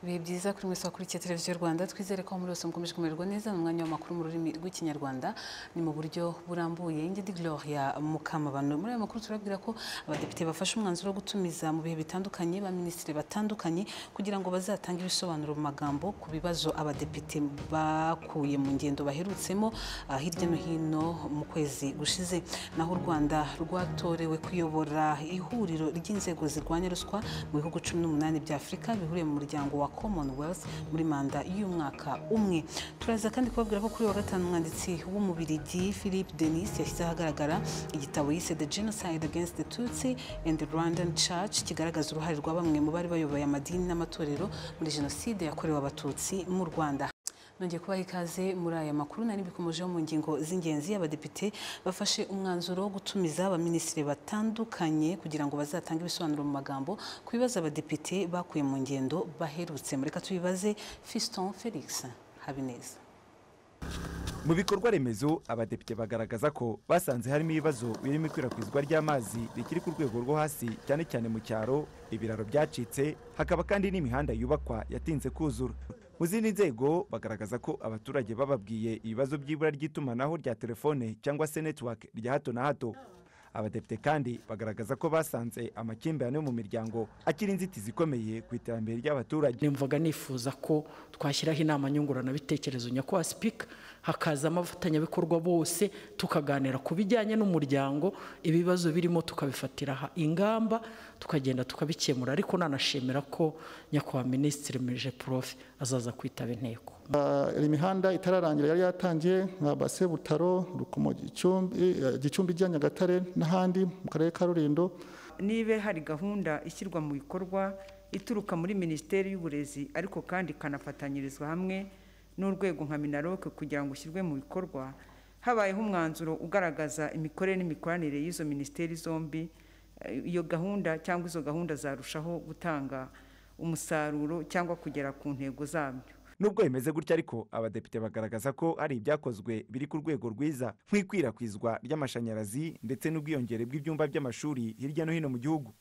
ibihe byiza kuri mwese wakurikiye televiziyo rwanda twizere ko muri bose mukomeje kumererwa neza ni umwanya w'amakuru mu rurimi rw'ikinyarwanda ni mu buryo burambuye inge di gloria mukamabano muri ayo makuru turabwira ko abadepite bafashe umwanzuro wo gutumiza mu bihe bitandukanye ba minisitiri batandukanye kugira ngo bazatange ibisobanuro mu magambo ku bibazo abadepite bakuye mu ngendo baherutsemo ah, hirya no hino mu kwezi gushize naho u rwanda rwatorewe kuyobora ihuriro ry'inzego zirwanya ruswa mu bihugu cumi n'umunani bya afurika bihuriye mu muryango wa commonwealth muri manda y'umwaka umwe turaza kandi kubabwira ko kuri uyu wa gatanu umwanditsi w'umubirigi philip denis yashyize ahagaragara igitabo yise the genocide against the tutsi and the rwandan church kigaragaza uruhare rwa bamwe mu bari bayoboye amadini n'amatorero muri jenoside yakorewe abatutsi mu rwanda nongeye kubaha ikaze muri aya makuru nari bikomejeho mu ngingo z'ingenzi abadepite bafashe umwanzuro wo gutumiza abaminisitiri batandukanye kugira ngo bazatange ibisobanuro mu magambo ku bibazo abadepite bakuye mu ngendo baherutse mureka tubibaze fiston felix habineza mu bikorwa remezo abadepite bagaragaza ko basanze harimo ibibazo birimo ikwirakwizwa ry'amazi rikiri ku rwego rwo hasi cyane cyane mu cyaro ibiraro byacitse hakaba kandi n'imihanda yubakwa yatinze kuzura mu zindi nzego bagaragaza ko abaturage bababwiye ibibazo by'ibura ry'itumanaho rya telefone cyangwa se netiwake rya hato na hato abadepite kandi bagaragaza ko basanze amakimbirane yo mu miryango akiri inzitizi ikomeye ku iterambere ry'abaturage nimvaga nifuza ko twashyiraho inama nyunguranabitekerezo nyakubahwa sipika hakazamo abafatanyabikorwa bose tukaganira ku bijyanye n'umuryango ibibazo birimo tukabifatira aha ingamba tukagenda tukabikemura ariko nanashimira ko nyakubahwa minisitiri mirije porofe azaza kwitaba inteko Ah, iyi mihanda itararangira yari yatangiye nka base butaro rukomo gicumbi eh, gicumbi rya nyagatare n'ahandi mu karere ka rulindo nibe hari gahunda ishyirwa mu bikorwa ituruka muri minisiteri y'uburezi ariko kandi ikanafatanyirizwa hamwe n'urwego nka minaroke kugira ngo ishyirwe mu bikorwa habayeho umwanzuro ugaragaza imikorere n'imikoranire y'izo minisiteri zombi eh, iyo gahunda cyangwa izo gahunda zarushaho gutanga umusaruro cyangwa kugera ku ntego zabyo nubwo bimeze gutya ariko abadepite bagaragaza ko hari ibyakozwe biri ku rwego rwiza nk'ikwirakwizwa ry'amashanyarazi ndetse n'ubwiyongere bw'ibyumba by'amashuri hirya no hino mu gihugu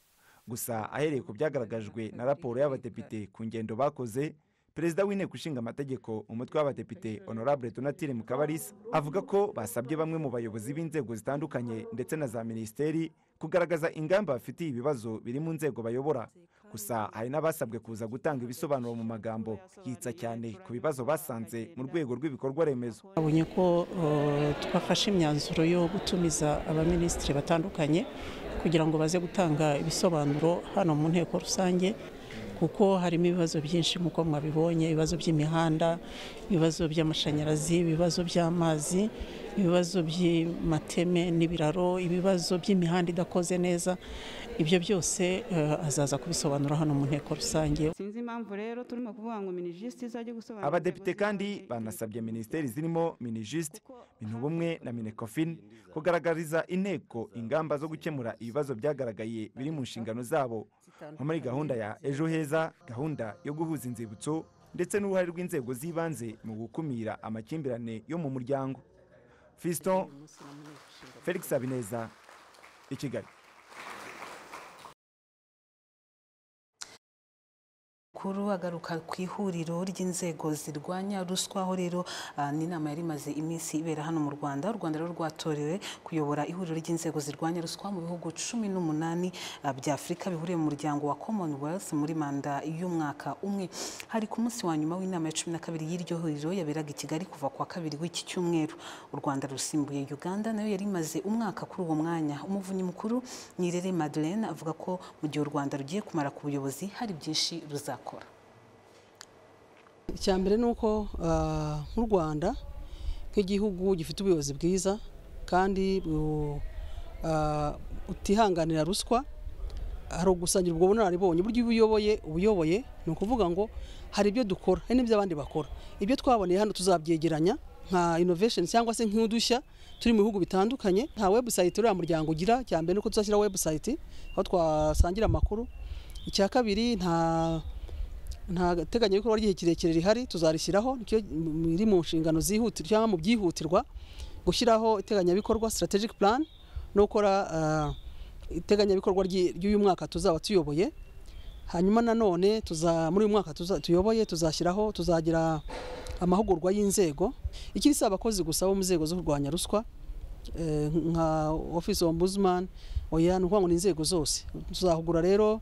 gusa ahereye ku byagaragajwe na raporo y'abadepite ku ngendo bakoze perezida w'inteko ishinga amategeko umutwe w'abadepite honorable donatile mukabarisa avuga ko basabye bamwe mu bayobozi b'inzego zitandukanye ndetse na za minisiteri kugaragaza ingamba bafitiye ibibazo biri mu nzego bayobora gusa hari n'abasabwe kuza gutanga ibisobanuro mu magambo hitsa cyane ku bibazo basanze mu rwego rw'ibikorwa remezo twabonye ko eh, twafashe imyanzuro yo gutumiza abaminisitiri batandukanye kugira ngo baze gutanga ibisobanuro hano mu nteko rusange kuko harimo ibibazo byinshi nk'uko mwabibonye ibibazo by'imihanda ibibazo by'amashanyarazi ibibazo by'amazi ibibazo by'amateme n'ibiraro ibibazo by'imihanda idakoze neza ibyo byose eh, azaza kubisobanura hano mu nteko rusange sinzi impamvu rero turimo kuvuga ngo minijisite izajya gusobanura abadepite kandi banasabye minisiteri zirimo minijisite bintubumwe na minekofin kugaragariza inteko ingamba zo gukemura ibibazo byagaragaye biri mu nshingano zabo nko muri gahunda ya ejo heza gahunda yo guhuza inzibutso ndetse n'uruhare rw'inzego z'ibanze mu gukumira amakimbirane yo mu muryango fiston felix habineza i kigali Kuru agaruka ku ihuriro ry'inzego zirwanya ruswa aho rero ah, ni inama yari imaze iminsi ibera hano mu Rwanda u Rwanda rero rwatorewe kuyobora ihuriro ry'inzego zirwanya ruswa mu bihugu cumi n'umunani ah, bya Afurika bihuriye mu muryango wa Commonwealth muri manda y'umwaka umwe hari ku munsi wa nyuma w'inama ya cumi na kabiri y'iryo huriro yaberaga i Kigali kuva ku wa kabiri w'iki cyumweru u Rwanda rusimbuye Uganda nayo yari imaze umwaka kuri uwo mwanya umuvunyi mukuru Nirere Madeleine avuga ko mu gihe u Rwanda rugiye kumara ku buyobozi hari byinshi ruzakora icya mbere ni uko ah, nk'u rwanda nk'igihugu gifite ubuyobozi bwiza kandi bu- ah, butihanganira ruswa hari ugusangira ubwo bunararibonye uburyo iyo ubuyoboye ubuyoboye ni ukuvuga ngo hari ibyo dukora hari n'ibyo abandi bakora ibyo twaboneye hano tuzabyegeranya nka innovation cyangwa se nk'udushya turi mu bihugu bitandukanye nta website uriya muryango ugira cya mbere ni uko tuzashyira website aho twasangira amakuru icya kabiri nta nta teganyabikorwa ry'igihe kirekire rihari tuzarishyiraho nicyo biri mu nshingano zihutirwa cyangwa mu byihutirwa gushyiraho iteganyabikorwa strategic plan no gukora ah, iteganyabikorwa ry'i- ry'uyu mwaka tuzaba tuyoboye hanyuma nanone tuza muri uyu mwaka tuza- tuyoboye tuzashyiraho tuzagira amahugurwa y'inzego ikindi si abakozi gusa bo mu nzego zo kurwanya ruswa eh, nka office ombudsman oya ni ukuvuga ngo ni inzego zose tuzahugura rero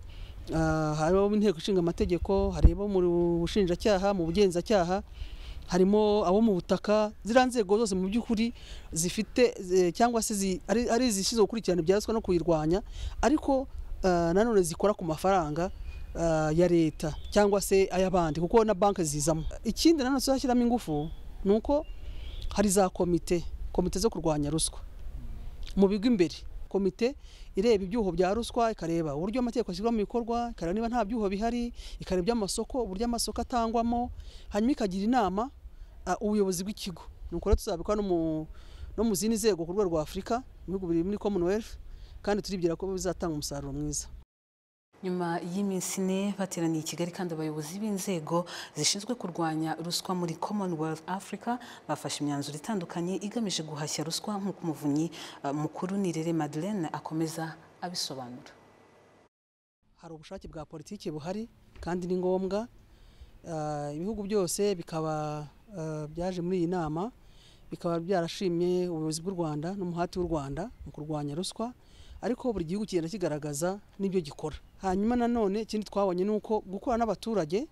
ah, hari abo mu nteko ishinga amategeko hari abo mu bushinjacyaha mu bugenzacyaha harimo abo mu butaka ziriya nzego zose mu by'ukuri zifite eh, cyangwa se zi- ari ari izishinzwe gukurikirana ibya ruswa no kuyirwanya ariko ah, nanone zikora ku mafaranga ah, ya leta cyangwa se ay'abandi kuko na banki zizamo ikindi nanone tuzashyiramo ingufu ni uko hari za komite komite zo kurwanya ruswa mu bigo imbere komite ireba ibyuho bya ruswa ikareba uburyo amategeko ashyirwa mu bikorwa ikareba niba nta byuho bihari ikareba iby'amasoko uburyo amasoko atangwamo hanyuma ikagira inama ah, ubuyobozi bw'ikigo ni uko rero tuzabikora no mu- no mu zindi nzego ku rwego rwa afurika mu bihugu biri muri commonwealth kandi turibwira ko bizatanga umusaruro mwiza nyuma y'iminsi ine bateraniye i kigali kandi abayobozi b'inzego zishinzwe kurwanya ruswa muri commonwealth africa bafashe imyanzuro itandukanye igamije guhashya ruswa nk'uko umuvunyi eh, mukuru nirere madeleine akomeza abisobanura hari ubushake bwa politiki buhari kandi ni ngombwa Ah, ibihugu byose bikaba ah, byaje muri iyi nama bikaba byarashimye ubuyobozi bw'u rwanda n'umuhati w'u rwanda mu kurwanya ruswa ariko buri gihugu kigenda kigaragaza n'ibyo gikora hanyuma nanone ikindi twabonye ni uko gukorana n'abaturage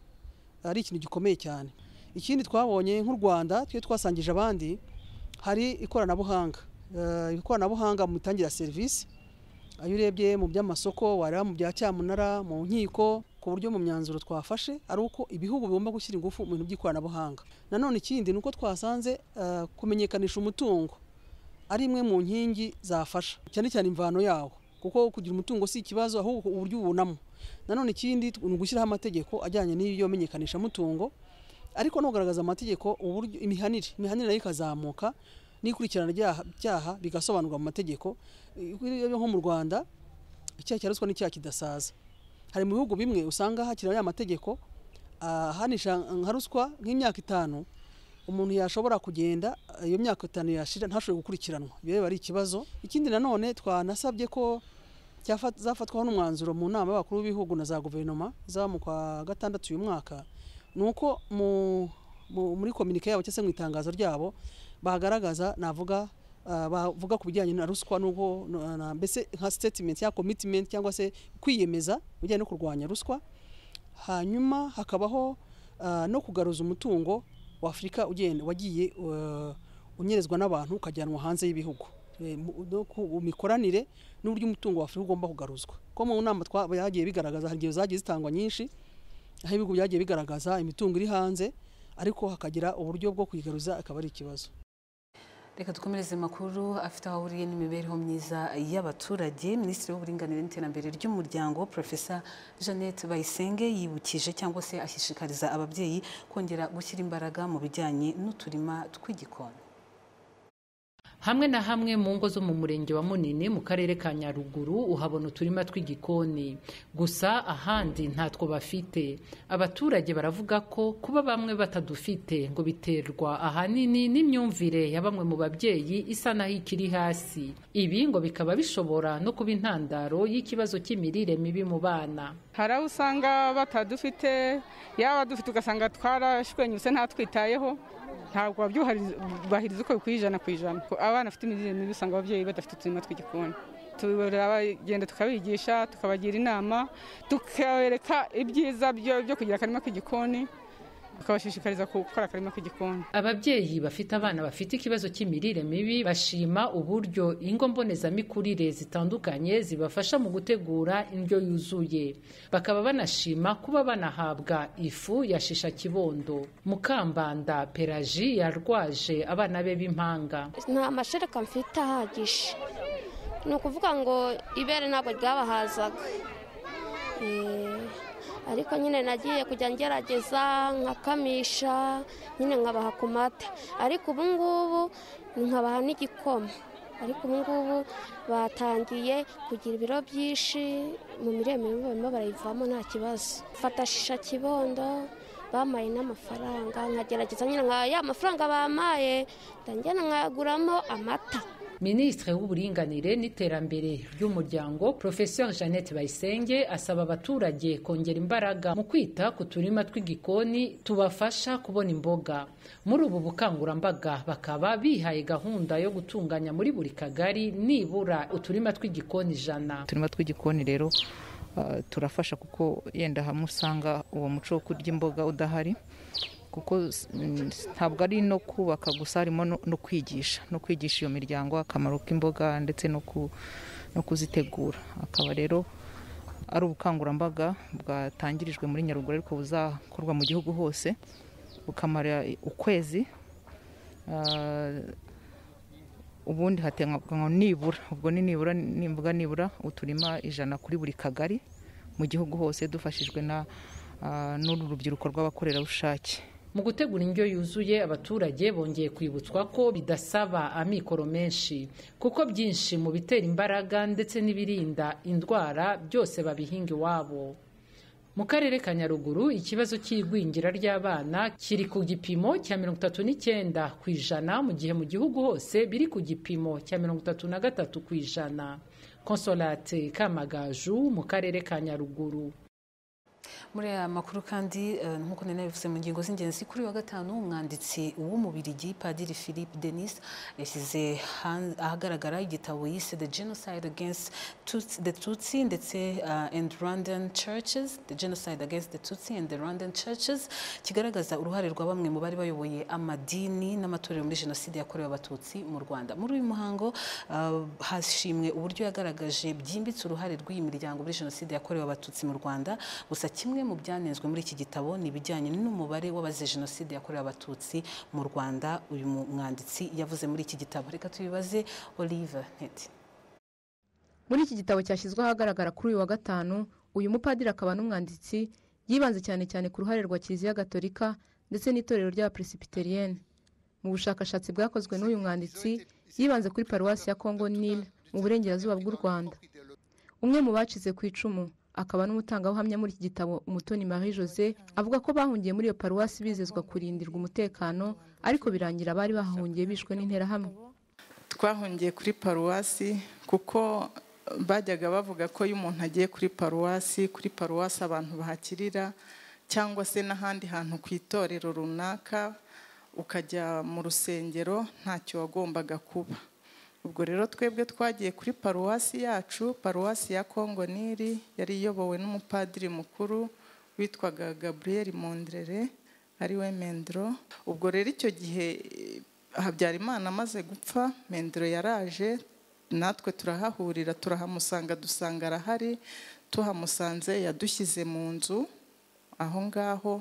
ari ikintu gikomeye cyane ikindi twabonye nk'u rwanda twe twasangije abandi hari ikoranabuhanga Ah, ikoranabuhanga mu mitangire ya serivisi ayo urebye mu by'amasoko wareba mu bya cyamunara mu nkiko ku buryo mu myanzuro twafashe ari uko ibihugu bigomba gushyira ingufu mu bintu by'ikoranabuhanga nanone ikindi ni uko twasanze eh, kumenyekanisha umutungo ari imwe mu nkingi zafasha cyane cyane imvano yawo kuko kugira umutungo si ikibazo ahubwo uburyo uwubonamo nanone ikindi ni ugushyiraho amategeko ajyanye n'iyo menyekanishamutungo ariko no kugaragaza amategeko uburyo imihanire imihanire nayo ikazamuka n'ikurikirana ryaha- byaha bigasobanurwa mu mategeko Eh, nko mu rwanda icyaha cya ruswa n'icyaha kidasaza hari mu bihugu bimwe usanga hakiriho ya mategeko ahanisha nka ruswa nk'imyaka itanu umuntu yashobora kugenda eh, iyo myaka itanu yashira ntashobore gukurikiranwa ibyo rero ari ikibazo ikindi nanone twanasabye ko cyafa- zafatwaho n'umwanzuro mu nama y'abakuru b'ibihugu na za guverinoma zaba mu kwa gatandatu uyu mwaka ni uko mu- mu- muri kominike yabo cyangwa se mu itangazo ryabo bagaragaza navuga ah, bavuga ku bijyanye na ruswa n'uko na- na- mbese nka statement cyangwa commitment cyangwa se kwiyemeza bijyanye no kurwanya ruswa hanyuma hakabaho ah, no kugaruza umutungo wa Afurika ugenda wagiye eh, unyerezwa n'abantu ukajyanwa hanze y'ibihugu Eh, mu- no ku- mu mikoranire n'uburyo umutungo wa Afurika ugomba kugaruzwa ko mu nama twa- byagiye bigaragaza hari igihe zagiye zitangwa nyinshi aho ibihugu byagiye bigaragaza imitungo iri hanze ariko hakagira uburyo bwo kuyigaruza akaba ari ikibazo reka dukomereze makuru afite aho ahuriye n'imibereho myiza y'abaturage minisitiri w'uburinganire n'iterambere ry'umuryango profesa jeannette bayisenge yibukije cyangwa se ashishikariza ababyeyi kongera gushyira imbaraga mu bijyanye n'uturima tw'igikoni hamwe na hamwe mu ngo zo mu murenge wa munini mu karere ka nyaruguru uhabona uturima tw'igikoni gusa ahandi ntatwo bafite abaturage baravuga ko kuba bamwe batadufite ngo biterwa ahanini n'imyumvire ya bamwe mu babyeyi isa naho ikiri hasi ibi ngo bikaba bishobora no kuba intandaro y'ikibazo cy'imirire mibi mu bana hari aho usanga batadufite yaba dufite ugasanga twarashwenyutse ntatwitayeho ntabwo babyubahiriza uko bikwiye ijana ku ijana Ko abana bafite imirire mibi usanga ababyeyi badafite uturima tw'igikoni turabagenda tukabigisha tukabagira inama tukabereka ibyiza byo byo kugira akarima k'igikoni tukabashishikariza gukora akarima k'igikoni ababyeyi bafite abana bafite ikibazo cy'imirire mibi bashima uburyo ingo mbonezamikurire zitandukanye zibafasha mu gutegura indyo yuzuye bakaba banashima kuba banahabwa ifu ya shisha kibondo mukambanda pelaji yarwaje abana be b'impanga nta mashereka mfite ahagije ni ukuvuga ngo ibere ntabwo ryabahazaga Eh, ariko nyine nagiye kujya ngerageza nkakamisha nyine nkabaha ku mata ariko ubu ngubu nkabaha n'igikoma ariko ubu ngubu batangiye kugira ibiro byinshi mu miremire barimo barayivamo nta kibazo mfata shisha kibondo bamaye n'amafaranga nkagerageza nyine nka ya mafaranga bamaye ndagenda nkaguramo amata minisitiri w'uburinganire n'iterambere ry'umuryango profesor jeannette bayisenge asaba abaturage kongera imbaraga mu kwita ku turima tw'igikoni tubafasha kubona imboga muri ubu bukangurambaga bakaba bihaye gahunda yo gutunganya muri buri kagari nibura uturima tw'igikoni ijana uturima tw'igikoni rero uh, turafasha kuko yenda hamwe usanga uwo muco wo kurya imboga udahari kuko mm, ntabwo ari no kubaka gusa harimo no no kwigisha no kwigisha iyo miryango akamaro k'imboga ndetse no ku- no kuzitegura akaba rero ari ubukangurambaga bwatangirijwe muri nyaruguru ariko buzakorwa mu gihugu hose bukamara ukwezi Ah, ubundi hateganywa nibura ubwo ni nibura nimbuga nibura uturima ijana kuri buri kagari mu gihugu hose dufashijwe na ah, n'uru rubyiruko rw'abakorerabushake mu gutegura indyo yuzuye abaturage bongeye kwibutswa ko bidasaba amikoro menshi kuko byinshi mu bitera imbaraga ndetse n'ibirinda indwara byose babihinga iwabo mu karere ka nyaruguru ikibazo cy'igwingira ry'abana kiri ku gipimo cya mirongo itatu n'icyenda ku ijana mu gihe mu gihugu hose biri ku gipimo cya mirongo itatu na gatatu ku ijana konsolate kamagaju mu karere ka nyaruguru muri aya makuru kandi eh, nk'uko nari nabivuze mu ngingo z'ingenzi kuri uyu wa gatanu umwanditsi w'umubirigi padiri philippe denis yashyize han- ahagaragara igitabo yise the genocide against Tuts- the tutsi ndetse uh, and rwandan churches the genocide against the tutsi and the rwandan churches kigaragaza uruhare rwa bamwe mu bari bayoboye amadini n'amatorero muri jenoside yakorewe abatutsi mu rwanda muri uyu muhango uh, hashimwe uburyo yagaragaje byimbitse uruhare rw'iyi miryango muri jenoside yakorewe abatutsi mu rwanda gusa kimwe mu byanenzwe muri iki gitabo ni ibijyanye n'umubare w'abazize jenoside yakorewe abatutsi mu rwanda uyu mu- mwanditsi yavuze muri iki gitabo reka tubibaze olive ntete muri iki gitabo cyashyizwe ahagaragara kuri uyu wa gatanu uyu mupadiri akaba n'umwanditsi yibanze cyane cyane ku ruhare rwa kiliziya gatolika ndetse n'itorero ry'abaperesibiteriyene mu bushakashatsi bwakozwe n'uyu mwanditsi yibanze kuri paruwasi ya kongo nile mu burengerazuba bw'u rwanda umwe mu bacize ku icumu akaba n'umutangabuhamya muri iki gitabo umutoni marie jose avuga ko bahungiye muri iyo paruwasi bizezwa kurindirwa umutekano ariko birangira bari bahahungiye bishwe n'interahamwe twahungiye kuri paruwasi kuko bajyaga bavuga ko iyo umuntu agiye kuri paruwasi kuri paruwasi abantu bahakirira cyangwa se n'ahandi hantu ku itorero runaka ukajya mu rusengero ntacyo wagombaga kuba ubwo rero twebwe twagiye kuri paruwasi yacu paruwasi ya kongo nili yari iyobowe n'umupadiri mukuru witwaga gaburiyeri mondrere ariwe mendro ubwo rero icyo gihe habyarimana amaze gupfa mendro yaraje natwe turahahurira turahamusanga dusanga arahari tuhamusanze yadushyize mu nzu aho ngaho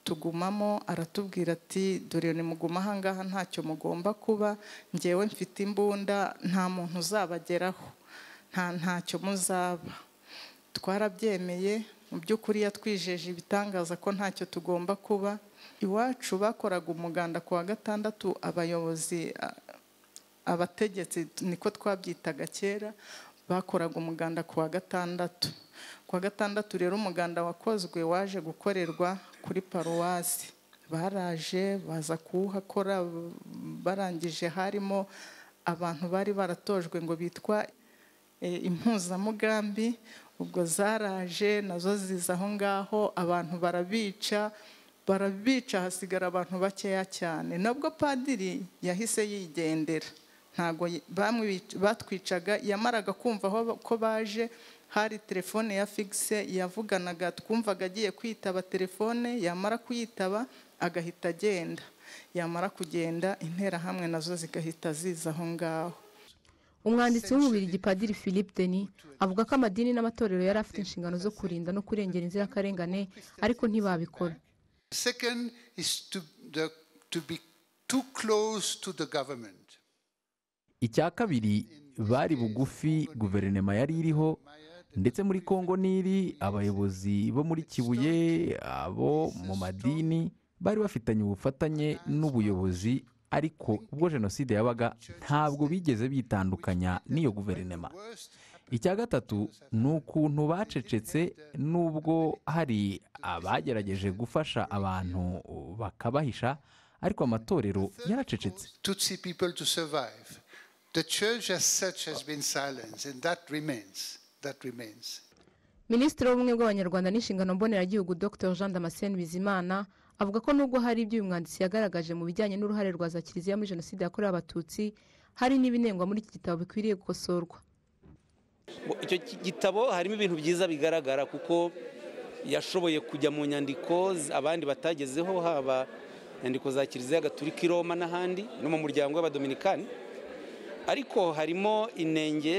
tugumamo aratubwira ati dore nimuguma aha ngaha ntacyo mugomba kuba ngewe mfite imbunda nta muntu uzabageraho nta ntacyo muzaba twarabyemeye mu by'ukuri yatwijeje ibitangaza ko ntacyo tugomba kuba iwacu bakoraga umuganda ku wa gatandatu abayobozi a- abategetsi niko twabyitaga kera bakoraga umuganda ku wa gatandatu ku wa gatandatu rero umuganda wakozwe waje gukorerwa kuri paruwasi baraje baza kuwuhakora barangije harimo abantu bari baratojwe ngo bitwa eh, impuzamugambi ubwo zaraje nazo ziza aho ngaho abantu barabica barabica hasigara abantu bakeya cyane nabwo padiri yahise yigendera ntabwo y- bamwic- batwicaga yamaraga kumva aho ba- ko baje hari telefone ya figise yavuganaga twumvaga agiye kwitaba telefone yamara kuyitaba agahita agenda yamara kugenda interahamwe nazo zigahita ziza aho ngaho umwanditsi w'umubiri gipadiri philippe denis avuga ko amadini n'amatorero yari afite inshingano zo kurinda no kurengera inzirakarengane ariko ntibabikora Second is to, the, to be too close to the government. icya kabiri bari bugufi guverinoma yari iriho ndetse muri kongo niri abayobozi bo muri kibuye abo mu madini bari bafitanye ubufatanye n'ubuyobozi ariko ubwo jenoside yabaga ntabwo bigeze bitandukanya n'iyo guverinoma icya gatatu ni ukuntu bacecetse n'ubwo hari abagerageje gufasha abantu bakabahisha ariko amatorero yaracecetse Tutsi people to survive. The church as such has been silenced, and that remains. That remains. minisitiri w'ubumwe bw'abanyarwanda n'inshingano mboneragihugu dr jean damascene bizimana avuga ko nubwo hari ibyo uyu mwanditsi yagaragaje mu bijyanye n'uruhare rwa za kiliziya muri jenoside yakorewe abatutsi hari n'ibinengwa muri iki gitabo bikwiriye gukosorwa icyo gitabo harimo ibintu byiza bigaragara kuko yashoboye kujya mu nyandiko abandi batagezeho haba inyandiko za kiliziya gaturika i roma n'ahandi no mu muryango w'abadominikani ariko harimo inenge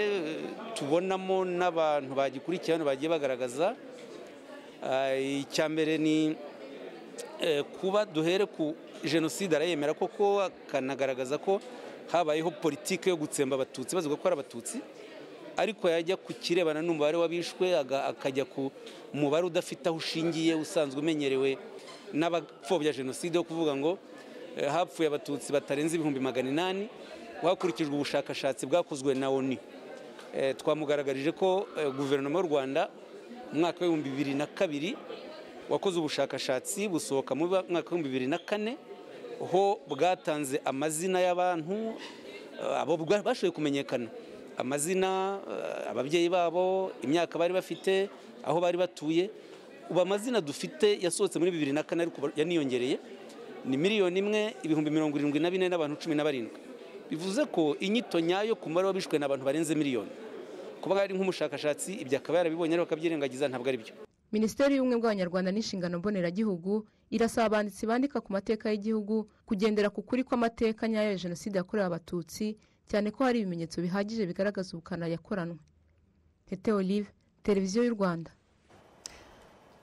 tubonamo n'abantu bagikurikiye hano bagiye bagaragaza icya mbere ni kuba duhere ku jenoside arayemera koko akanagaragaza ko habayeho politiki yo gutsemba abatutsi bavuga ko ari abatutsi ariko yajya ku kirebana n'umubare w'abishwe akajya ku mubare udafite aho ushingiye usanzwe umenyerewe n'abapfobya jenoside wo kuvuga ngo hapfuye abatutsi batarenze ibihumbi magana inani hakurikijwe ubushakashatsi bwakozwe na oni twamugaragarije ko guverinoma y'u rwanda mu mwaka w'ibihumbi bibiri na kabiri wakoze ubushakashatsi busohoka mu mwaka w'ibihumbi bibiri na kane ho bwatanze amazina y'abantu abo bashoboye kumenyekana amazina ababyeyi babo imyaka bari bafite aho bari batuye ubu amazina dufite yasohotse muri bibiri na kane ariko yaniyongereye ni miliyoni imwe ibihumbi mirongo irindwi na bine n'abantu cumi na barindwi bivuze ko inyito nyayo ku mubare w'abishwe n'abantu barenze miliyoni kuba ari nk'umushakashatsi ibyo akaba yarabibonye ariko akabyirengagiza ntabwo ari byo minisiteri y'ubumwe bw'abanyarwanda n'inshingano mboneragihugu irasaba abanditsi bandika ku mateka y'igihugu kugendera ku kuri kw'amateka nyayo ya jenoside yakorewe abatutsi cyane ko hari ibimenyetso bihagije bigaragaza ubukana yakoranwe hete olive televiziyo y'u rwanda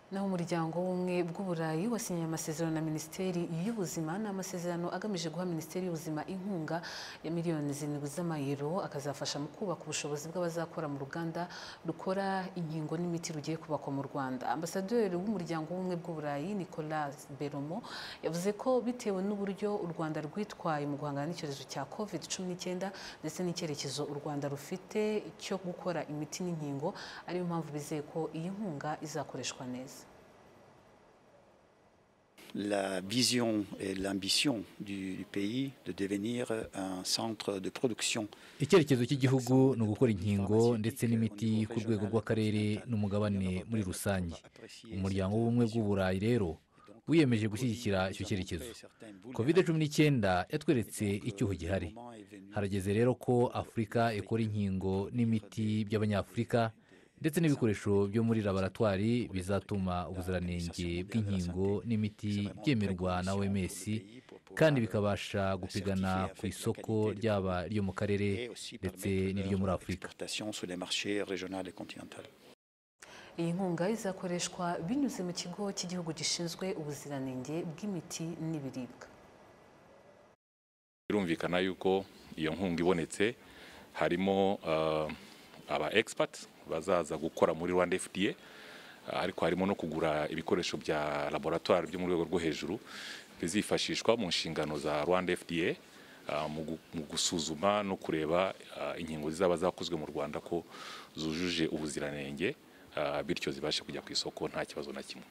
naho umuryango w'ubumwe bw'uburayi wasinyiye amasezerano na minisiteri y'ubuzima ni amasezerano agamije guha minisiteri y'ubuzima inkunga ya miliyoni zirindwi z'amayero akazafasha mu kubaka ubushobozi bw'abazakora mu ruganda rukora inkingo n'imiti rugiye kubakwa mu rwanda ambasaderi w'umuryango w'ubumwe bw'uburayi nicolas beromo yavuze ko bitewe n'uburyo u rwanda rwitwaye mu guhangana n'icyorezo cya covid cumi n'icyenda ndetse n'icyerekezo u rwanda rufite cyo gukora imiti n'inkingo ariyo mpamvu bizeye ko iyi nkunga izakoreshwa neza la vision et l'ambition du, du pays de devenir un centre de production. icyerekezo cy'igihugu ni ugukora inkingo ndetse n'imiti ku rwego rw'akarere n'umugabane muri rusange umuryango w'ubumwe bw'uburayi rero wiyemeje gushyigikira icyo cyerekezo kovide cumi n'icyenda yatweretse icyuho gihari harageze rero ko afurika ikora inkingo n'imiti by'abanyafurika ndetse n'ibikoresho byo muri laboratwari bizatuma ubuziranenge bw'inkingo n'imiti byemerwa na oms kandi bikabasha gupigana ku isoko ryaba iryo mu karere ndetse n'iryo muri afurika iyi nkunga izakoreshwa binyuze mu kigo cy'igihugu gishinzwe ubuziranenge bw'imiti n'ibiribwa birumvikana yuko iyo nkunga ibonetse harimo aba egisipati bazaza gukora muri rwanda fda ariko harimo no kugura ibikoresho bya laboratwari byo mu rwego rwo hejuru bizifashishwa mu nshingano za rwanda fda mu gusuzuma no kureba inkingo zizaba zakozwe mu rwanda ko zujuje ubuziranenge bityo zibashe kujya ku isoko nta kibazo na kimwe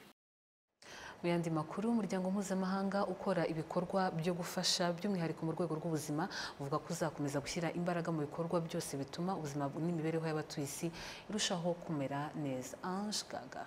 mu yandi makuru umuryango mpuzamahanga ukora ibikorwa byo gufasha by'umwihariko mu rwego rw'ubuzima uvuga ko uzakomeza gushyira imbaraga mu bikorwa byose bituma ubuzima n'imibereho y'abatuye isi irushaho kumera neza ange gaga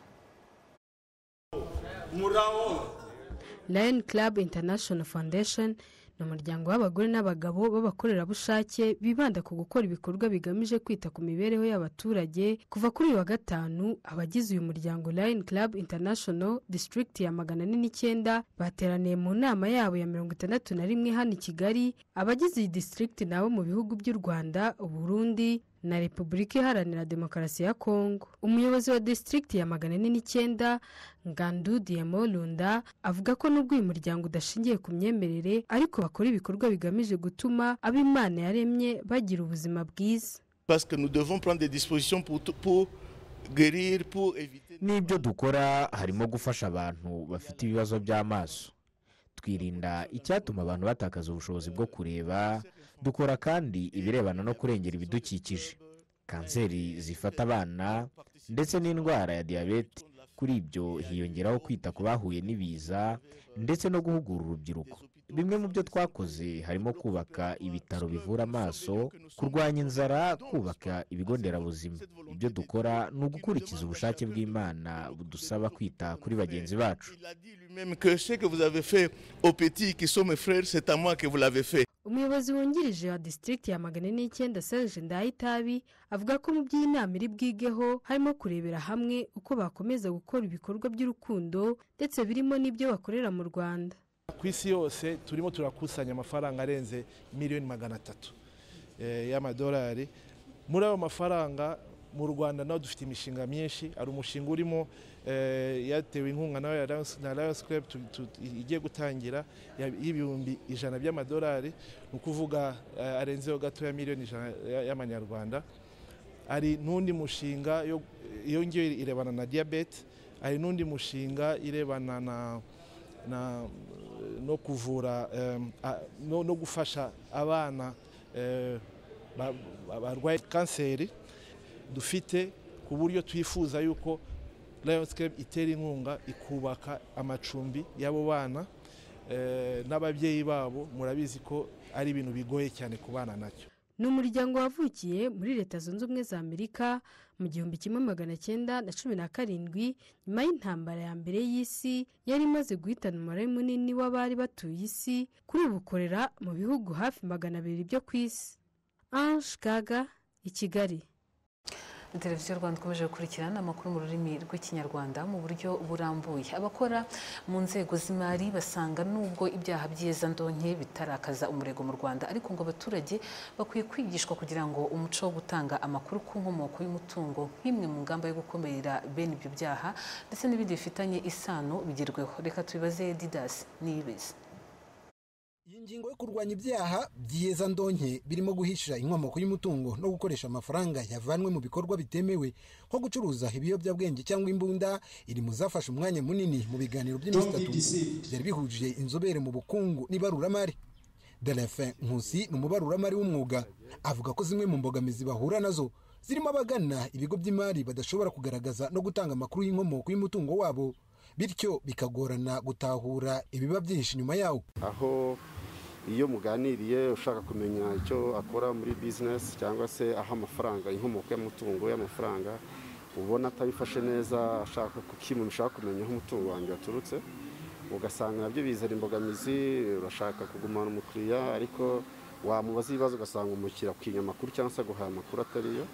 lion club international foundation ni umuryango w'abagore n'abagabo b'abakorerabushake bibanda ku gukora ibikorwa bigamije kwita ku mibereho y'abaturage kuva kuri uyu wa gatanu abagize uyu muryango lion club international district ya magana ane n'icyenda bateraniye mu nama yabo ya mirongo itandatu na rimwe hano i kigali abagize iyi district nabo mu bihugu by'u rwanda uburundi na repubulika iharanira demokarasi ya kongo umuyobozi wa disitirigiti ya magana ane n'icyenda ngandu diyemorunda avuga ko nubwo uyu muryango udashingiye ku myemerere ariko bakora ibikorwa bigamije gutuma ab'imana yaremye bagira ubuzima bwiza n'ibyo dukora harimo gufasha abantu bafite ibibazo by'amaso twirinda icyatuma abantu batakaza ubushobozi bwo kureba dukora kandi ibirebana no kurengera ibidukikije kanseri zifata abana ndetse n'indwara ya diyabete kuri ibyo hiyongeraho kwita ku bahuye n'ibiza ndetse no guhugura urubyiruko bimwe mu byo twakoze harimo kubaka ibitaro bivura amaso kurwanya inzara kubaka ibigo nderabuzima ibyo dukora ni ugukurikiza ubushake bw'imana budusaba kwita kuri bagenzi bacu Même que ce que vous avez fait aux petits qui sont mes frères, c'est à moi que vous l'avez fait. umuyobozi wungirije wa district ya magana n'icyenda serge ndayitabi avuga ko mu by'inama iri bwigeho harimo kurebera hamwe uko bakomeza gukora ibikorwa by'urukundo ndetse birimo n'ibyo bakorera mu rwanda ku isi yose turimo turakusanya amafaranga arenze miliyoni magana atatu eh, y'amadolari muri ayo mafaranga mu rwanda naho dufite imishinga myinshi hari umushinga urimo eh, yatewe inkunga nawe ya Lions- na Lions Club tu- tu- igiye gutangira ya- y'ibihumbi ijana by'amadolari ni ukuvuga eh, arenzeho gatoya miliyoni ijana ya- y'amanyarwanda hari n'undi mushinga yo- iyo ngiyo irebana na diyabete hari n'undi mushinga irebana na na no kuvura em, a- no, no gufasha abana eh, ba- ba- barwaye kanseri dufite ku buryo twifuza yuko Lions Club itera inkunga ikubaka amacumbi y'abo bana eh, n'ababyeyi babo murabizi ko ari ibintu bigoye cyane ku bana nacyo ni umuryango wavukiye muri leta zunze ubumwe za amerika mu gihumbi kimwe magana cyenda na cumi na karindwi nyuma y'intambara ya mbere y'isi yari imaze guhitana umubare munini w'abari batuye isi kuri ubu ukorera mu bihugu hafi magana abiri byo ku isi ange gaga i kigali televiziyo rwanda ikomeje gukurikirana amakuru mu rurimi rw'ikinyarwanda mu buryo burambuye abakora mu nzego z'imari basanga nubwo ibyaha by'iza ndonke bitarakaza umurego mu rwanda ariko ngo abaturage bakwiye kwigishwa kugira ngo umuco wo gutanga amakuru ku nkomoko y'umutungo nk'imwe mu ngamba yo gukumira bene ibyo byaha ndetse n'ibindi bifitanye isano bigerweho reka tubibaze didas niyibeze ingingo yo kurwanya ibyaha by'iza ndonke birimo guhisha inkomoko y'umutungo no gukoresha amafaranga yavanwe mu bikorwa bitemewe nko gucuruza ibiyobyabwenge cyangwa imbunda iri mu zafashe umwanya munini mu biganiro by'iminsi Don't be itatu deceived. byari bihuje inzobere mu bukungu n'ibaruramari delefin nkusi ni umubaruramari w'umwuga avuga ko zimwe mu mbogamizi bahura nazo zirimo abagana ibigo by'imari badashobora kugaragaza no gutanga amakuru y'inkomoko y'umutungo wabo bityo bikagorana gutahura ibiba byihishe inyuma yawo aho iyo muganiriye ushaka kumenya icyo akora muri bizinesi cyangwa se aho amafaranga inkomoko y'umutungo y'amafaranga ubona atabifashe neza ashaka ku kintu ushaka kumenya aho umutungo wanjye waturutse ugasanga nabyo bizana imbogamizi urashaka kugumana umukiriya ariko wamubaza ibibazo ugasanga umukiriya akinya amakuru cyangwa se aguhaye amakuru atariyo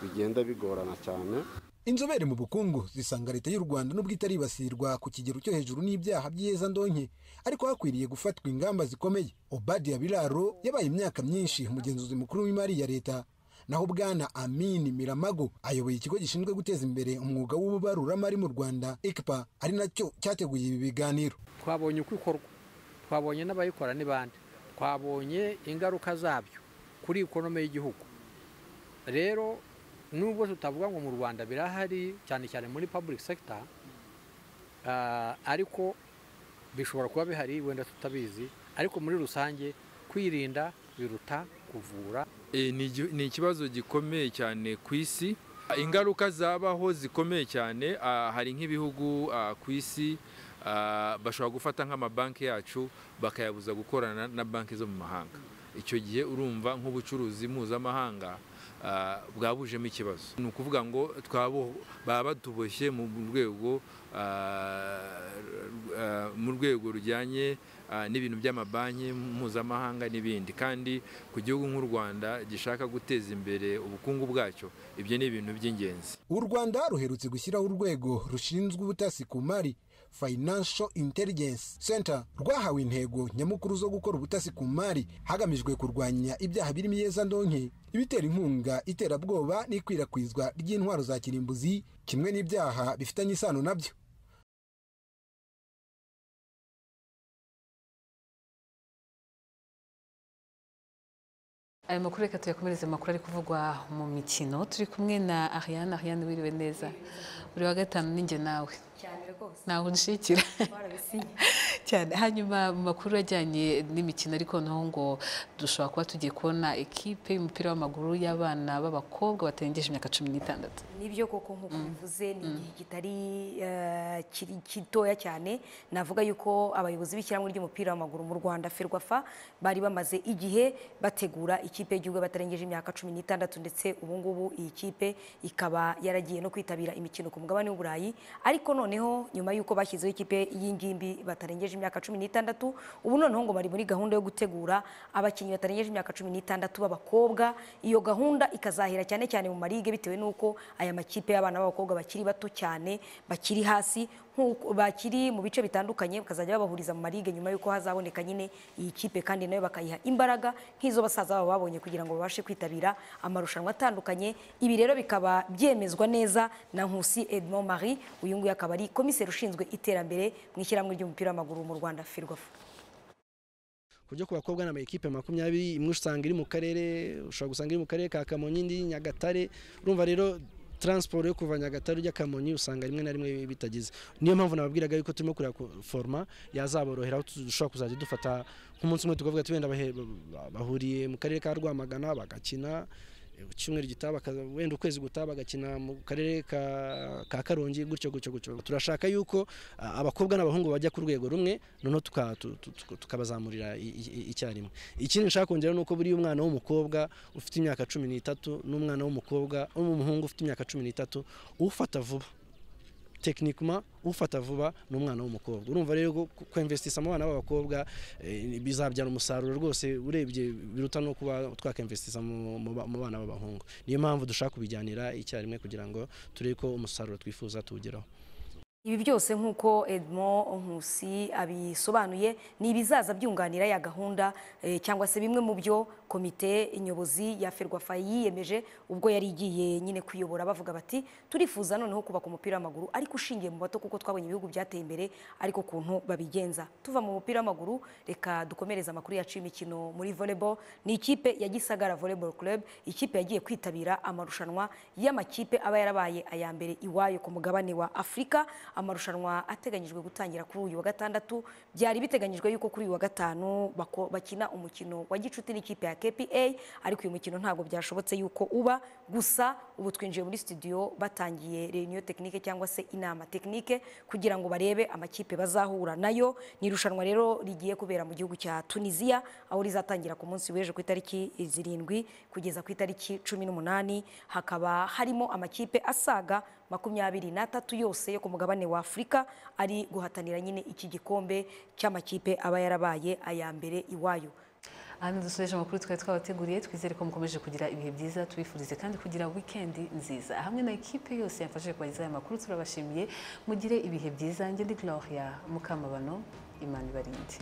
bigenda bigorana cyane inzobere mu bukungu zisanga leta y'u rwanda nubwo itaribasirwa ku kigero cyo hejuru n'ibyaha by'iza ndonke ariko hakwiriye gufatwa ingamba zikomeye obadiya biraro yabaye imyaka myinshi umugenzuzi mukuru w'imari ya leta naho bwana amin miramago ayoboye ikigo gishinzwe guteza imbere umwuga w'ububaruramari mu rwanda ekipa ari nacyo cyateguye ibi biganiro twabonye uko ikorwa twabonye n'abayikora ni bande twabonye ingaruka zabyo kuri ikonome y'igihugu rero nubwo tutavuga ngo mu rwanda birahari cyane cyane muri public sector ah, ariko bishobora kuba bihari wenda tutabizi ariko muri rusange kwirinda biruta kuvura Eh, ni igi- ni ikibazo gikomeye cyane ku isi ingaruka zabaho zikomeye cyane ah, hari nk'ibihugu ah, ku isi ah, bashobora gufata nk'amabanki yacu bakayabuza gukorana na banki zo mu mahanga icyo gihe urumva nk'ubucuruzi mpuzamahanga ah, bwabujemo ikibazo ni ukuvuga ngo twabo baba batuboshye mu rwego ah, ah, mu rwego rujyanye ah, n'ibintu by'amabanki mpuzamahanga n'ibindi kandi ku gihugu nk'u rwanda gishaka guteza imbere ubukungu bwacyo ibyo ni ibintu by'ingenzi u rwanda ruherutse gushyiraho urwego rushinzwe ubutasi ku mari financial intelligence center rwahawe intego nyamukuru zo gukora ubutasi ku mari hagamijwe kurwanya ibyaha birimo iyezandonke ibitera inkunga iterabwoba n'ikwirakwizwa ry'intwaro za kirimbuzi kimwe n'ibyaha bifitanye isano nabyo aya makuru reka tuyakomereze amakuru ari kuvugwa mu mikino turi kumwe na ariane ariane wiriwe neza buri wa gatanu ninjye nawe cyane rwose ntawe unshikira cyane hanyuma mu makuru ajyanye n'imikino ariko naho ngo dushobora kuba tugiye kubona ekipe y'umupira w'amaguru y'abana b'abakobwa batarengeje imyaka cumi n'itandatu nibyo koko nk'uko bivuze ni igihe kitari eh, kiri- gitoya cyane navuga yuko abayobozi b'ishyirahamwe ry'umupira w'amaguru mu rwanda ferwafa bari bamaze igihe bategura ikipe y'igihugu batarengeje imyaka cumi n'itandatu ndetse ubu ngubu iyi kipe ikaba yaragiye no kwitabira imikino ku mugabane w'uburayi ariko noneho nyuma y'uko bashyizeho ikipe y'ingimbi batarengeje imyaka cumi n'itandatu ubu noneho ngo bari muri gahunda yo gutegura abakinnyi batarengeje imyaka cumi n'itandatu b'abakobwa iyo gahunda ikazahera cyane cyane mu marige bitewe n'uko aya makipe y'abana b'abakobwa bakiri bato cyane bakiri hasi nk'uko- bakiri mu bice bitandukanye bakazajya babahuriza mu marige nyuma y'uko hazaboneka nyine iyi kipe kandi nayo bakayiha imbaraga nk'izo basaza babo babonye kugira ngo babashe kwitabira amarushanwa atandukanye ibi rero bikaba byemezwa neza na Nkusi Edmond Marie uyu nguyu akaba ari komiseri ushinzwe iterambere mu ishyirahamwe ry'umupira w'amaguru mu Rwanda Ferwafa ku byo ku bakobwa ni amakipe makumyabiri imwe usanga iri mu karere ushobora gusanga iri mu karere ka kamonyi indi nyagatare urumva rero taransiporo yo kuva nyagatare ujya kamonyi usanga rimwe na rimwe bitagize niyo mpamvu nababwiraga yuko turimo kureba ku foroma yazaborohera aho dushobora kuzajya dufata nk'umunsi umwe tukavuga ati wenda bahe- bahuriye mu karere ka rwamagana bagakina ku cyumweru gitaha bakaza- wenda ukwezi gutaha bagakina mu karere ka ka karongi gutyo gutyo gutyo turashaka yuko ah, abakobwa n'abahungu bajya ku rwego rumwe noneho tuka- tu- tu- tu- tukabazamurira i- i- i- icyarimwe ikindi nshaka kongera ni uko buriya umwana w'umukobwa ufite imyaka cumi n'itatu n'umwana w'umukobwa w'umuhungu ufite imyaka cumi n'itatu ufata vuba tekinikima ufata vuba ni umwana w'umukobwa urumva rero ko kwemvesitisa mu bana b'abakobwa eh, bizabyara umusaruro rwose urebye biruta no kuba twakemvesitisa mu mu ba- mu bana b'abahungu niyo mpamvu dushaka kubijyanira icyarimwe kugira ngo turebe ko umusaruro twifuza tuwugeraho Ibi byose nk'uko Edmond Nkusi abisobanuye ni ibizaza byunganira ya gahunda eh, cyangwa se bimwe mu byo komite nyobozi ya Ferwafa yiyemeje ubwo yari igiye nyine kuyobora bavuga bati turifuza noneho kubaka umupira w'amaguru ariko ushingiye mu bato kuko twabonye ibihugu byateye imbere ariko kuntu babigenza tuva mu mupira w'amaguru reka dukomereze amakuru yacu y'imikino muri volleyball ni ikipe ya Gisagara Volleyball Club ikipe yagiye kwitabira amarushanwa y'amakipe aba yarabaye aya mbere iwayo ku mugabane wa Afurika amarushanwa ateganyijwe gutangira kuri uyu wa gatandatu byari biteganyijwe yuko kuri uyu wa gatanu bako- bakina umukino wa gicuti n'ikipe ya KPA ariko uyu mukino ntabwo byashobotse yuko uba gusa ubu twinjiye muri studio batangiye reunion technique cyangwa se inama technique kugira ngo barebe amakipe bazahura nayo ni irushanwa rero rigiye kubera mu gihugu cya Tunisia aho rizatangira ku munsi w'ejo ku itariki zirindwi kugeza ku itariki cumi n'umunani hakaba harimo amakipe asaga makumyabiri n'atatu yose yo ku mugabane wa afurika ari guhatanira nyine iki gikombe cy'amakipe aba yarabaye aya mbere iwayo ahandi dusoreje amakuru twari twabateguriye twizere ko mukomeje kugira ibihe byiza tubifurize kandi kugira wikendi nziza hamwe na ekipe yose yafashije kubagezaho aya makuru turabashimiye mugire ibihe byiza njye ndi gloria mukamabano imana ibarinde